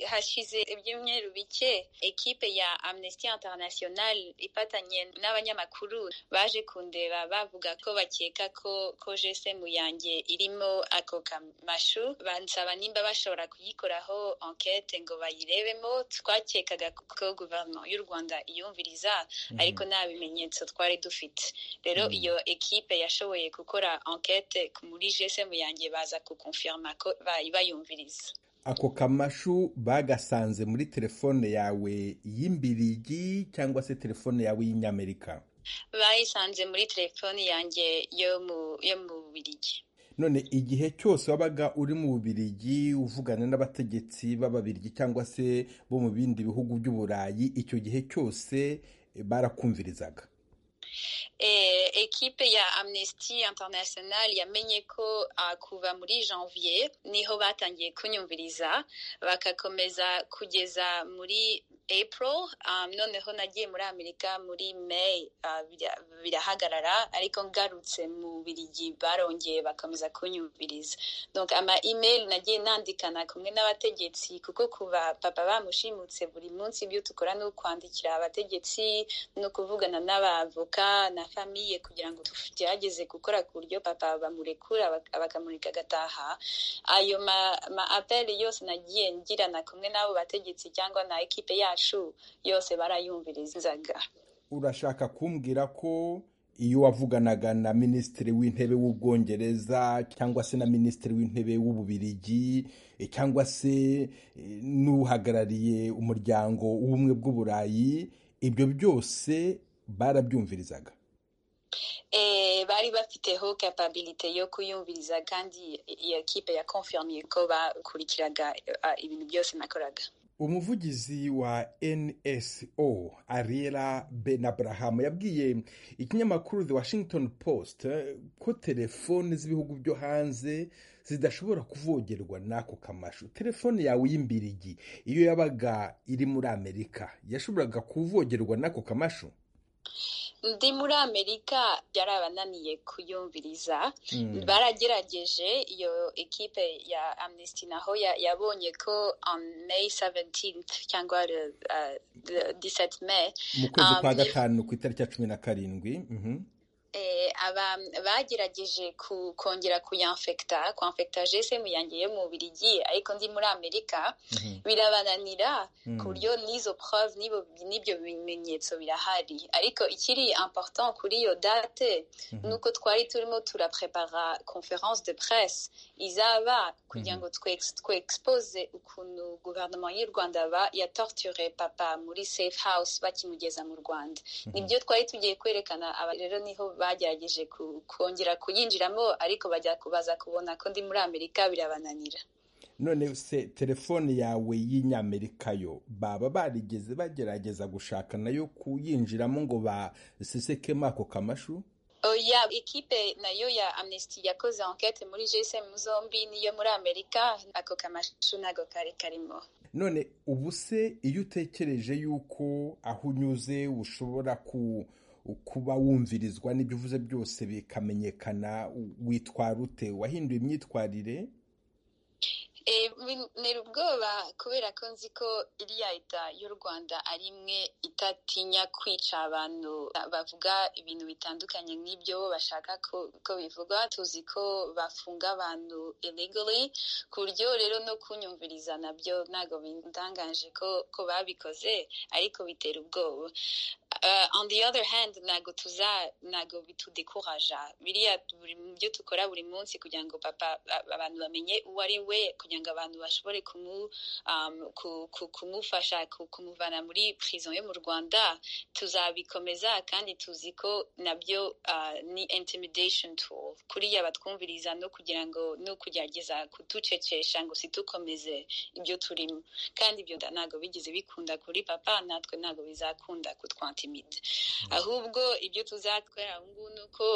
hashize ibyumweru bike ekipe ya amnesty international ifatanye n'abanyamakuru baje kundeba bavuga ko bakeka ko ko jesemu yanjye irimo ako kamashu bansaba nimba bashobora kuyikoraho enquete ngo bayirebemo twakekaga ko guverinoma y'u rwanda iyumviriza ariko nta bimenyetso twari dufite rero iyo ekipe yashoboye gukora enquete muri jesemu yanjye baza kukonfirma ko bayumviriza ako kamashu bagasanze muri telefone yawe y'imbirigi cyangwa se telefone yawe y'inyamerika bayisanze muri telefone yanjye yo mu birigi none igihe cyose wabaga uri mu bubirigi uvugana n'abategetsi b'ababirigi cyangwa se bo mu bindi bihugu by'uburayi icyo gihe cyose barakumvirizaga ekipe ya amnesty international yamenye ko kuva muri janvier niho batangiye kunyumviriza bagakomeza kugeza muri april noneho nagiye muri amerika muri may birahagarara ariko ngarutse mu birigi barongeye bakomeza kunyumviriza ama email nagiye nandikana kumwe n'abategetsi kuko kuba papa bamushimutse buri munsi ibyo dukora ni ukwandikira abategetsi no kuvugana n'abavoka na famiye kugira ngo tugerageze gukora ku buryo papa bamurekura bakamureka agataha ayo ma apeli yose nagiye ngirana kumwe n'abo bategetsi cyangwa na ekipe yacu yose barayumvirizaga urashaka kumbwira ko iyo wavuganaga na minisitiri w'intebe w'ubwongereza cyangwa se na minisitiri w'intebe w'ububirigi cyangwa se n'uhagarariye umuryango w'ubumwe bw'uburayi ibyo byose barabyumvirizaga bari bafiteho kapabilite yo kuyumviriza kandi iyo kipe ya konfirmiye ko bakurikiraga ibintu byose nakoraga umuvugizi wa nso ariela ben abraham yabwiye ikinyamakuru the washington post ko telefone z'ibihugu byo hanze zidashobora kuvogerwa n'ako kamashu telefone yawe y'imbirigi iyo yabaga iri muri amerika yashoboraga kuvogerwa n'ako kamashu ndi muri amerika byarabananiye kuyumviriza baragerageje iyo ekipe ya amnesty naho yabonye ko on may 17th cyangwa 17 may mu kwezi kwa gatanu ku itariki ya cumi na karindwi bagerageje kongera kuyanfekita kwamfekita jesemu yanjye yo mu birigi ariko ndi muri amerika birabananira ku buryo n'izo prove n'ibyo bimenyetso birahari ariko ikiri important kuri iyo date ni uko twari turimo turaprepara conference de presse izaba kugira ngo twexpose ukuntu guverinoma y'u rwanda yatorture papa muri safe house bakimugeza mu rwanda nibyo twari tugiye kwerekana rero niho bagerageje kongera kuyinjiramo ariko bajya kubaza kubona ko ndi muri amerika birabananira none se telefone yawe y'inyamerika yo baba barigeze bagerageza gushaka nayo kuyinjiramo ngo basesekemo ako kamashu oya ekipe nayo ya amnesty yakoze enquete muri gsm zombi niyo muri amerika ako kamashu ntago kari karimo none ubu se iyo utekereje yuko aho unyuze ushobora ku kuba wumvirizwa n'ibyo uvuze byose bikamenyekana witwara ute wahinduye imyitwarire ntera ubwoba kubera ko nzi ko iriya leta y'u rwanda ari imwe itatinya kwica abantu bavuga ibintu bitandukanye n'ibyo bashaka ko bivugwa tuzi ko bafunga abantu illegally ku buryo rero no kunyumviriza nabyo ntabwo bindangaje ko babikoze ariko bitera ubwoba on the other hand ntabwo tuza ntabwo bitudekuraja biriya byo dukora buri munsi kugira ngo papa abantu bamenye uwo ari we kugira ngo abantu bashobore kumufasha kumuvana muri prison yo mu rwanda tuzabikomeza kandi tuzi ko nabyo ni intimidation tool kuriya batwumviriza no kugira ngo no kugerageza kuducecesha ngo situkomeze ibyo turimo kandi ibyo ntabwo bigeze bikunda kuri papa natwe ntabwo bizakunda kutwantimida ahubwo ibyo tuzatwera ngubu ni uko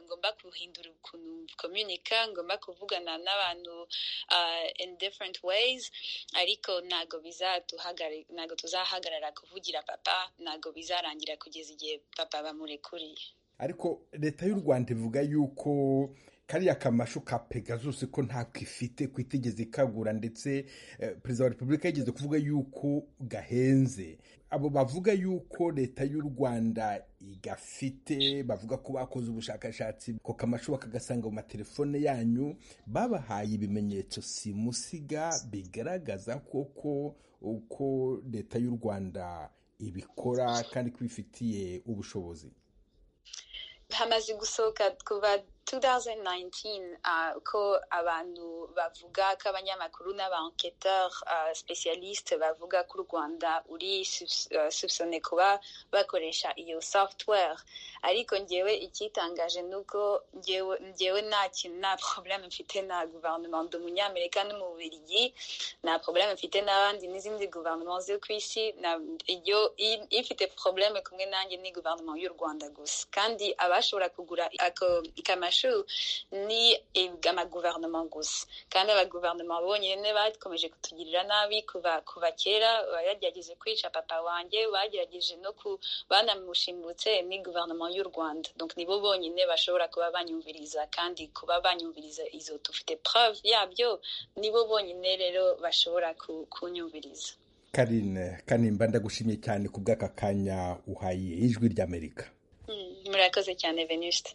ngomba guhindura ukuntu komunika ngomba kuvugana n'abantu in different ways ariko ntabwo ntabwo tuzahagarara kuvugira papa ntabwo bizarangira kugeza igihe papa bamurekuriye ariko leta y'u rwanda ivuga yuko kariya kamashu ka pegasus ko ntabwo ifite ko itigeze ikagura ndetse perezida wa repubulika yigeze kuvuga yuko gahenze abo bavuga yuko leta y'u rwanda igafite bavuga ko bakoze ubushakashatsi ku kamashu bakagasanga mu matelefone yanyu babahaye ibimenyetso simusiga bigaragaza koko uko leta y'u rwanda ibikora kandi ko ibifitiye ubushobozi hamaze gusohoka kuva 2019 uh, ko abantu bavuga ko abanyamakuru n'abaenquêteur uh, spécialiste bavuga ko u rwanda uri soupçonné uh, kuba bakoresha iyo software ariko njyewe icyitangaje nuko njyewe nta kintu nta problème mfite na gouvernement d'umunyamerika n'umubirigi nta problème mfite n'abandi n'izindi gouvernement zo ku isi iyo ifite problème kumwe nanjye ni gouvernement y'u rwanda gusa kandi abashobora kugura ako kamashu ni amaguverinoma gusa kandi abaguverinoma bonyine bakomeje kutugirira nabi kuva kera bagerageje kwica papa wanjye bagerageje no ku banamushimbutse ni guverinoma y'u rwanda nibo bonyine bashobora kuba banyumviriza kandi kuba banyumviriza izo dufite preuve yabyo nibo bonyine rero bashobora kunyumviriza karine kanimba ndagushimye cyane ku bw'aka kanya uhaye ijwi ry'amerika murakoze cyane venuste